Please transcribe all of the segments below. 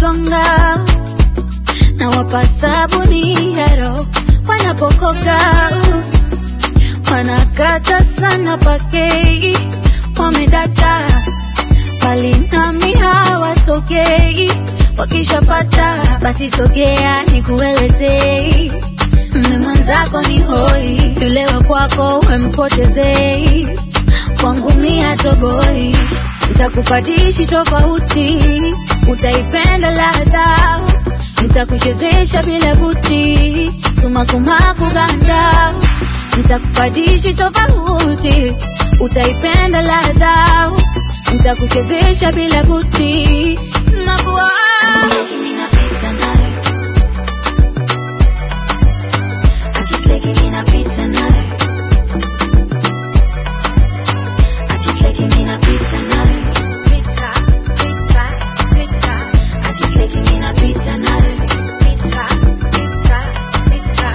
wanagonga na wapa sabuni ya roho wanapokoka wanakata sana pakei wamedata bali nami hawasogei wakishapata basi sogea nikuelezei mme mwenzako ni hoi yule wa kwako wempotezei kwangu mia toboi nitakupadishi tofauti utaipenda ladha nitakuchezesha bila buti sumakumaku ganda nitakupadishi tofauti utaipenda ladha nitakuchezesha bila buti nakuwa Ninapita naye. Akisleki ninapita naye. Akisleki ninapita naye. pita pita pita Akisleki ninapita naye. pita pita pita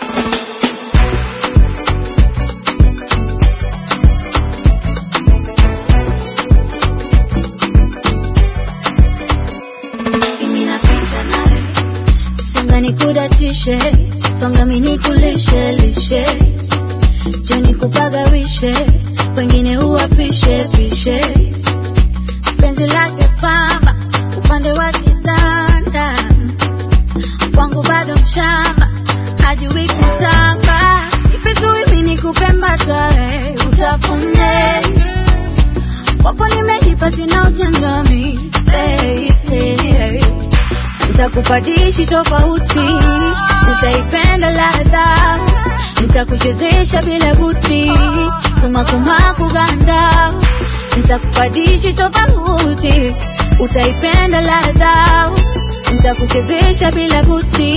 Mimi napita naye. songa nikudatishe songa minikulishe lishe jeni kupagawishe wengine uwapishe pishe penzi lake pamba upande wa kitanda kwangu bado mshamba hajui kutamba ipizui minikupembatae utafune wapo nimejipa sina ujangami baby nitakupadishi tofauti utaipenda ladha nitakuchezesha bila buti sumakumaku ganda nitakupadishi tofauti utaipenda ladha nitakuchezesha bila buti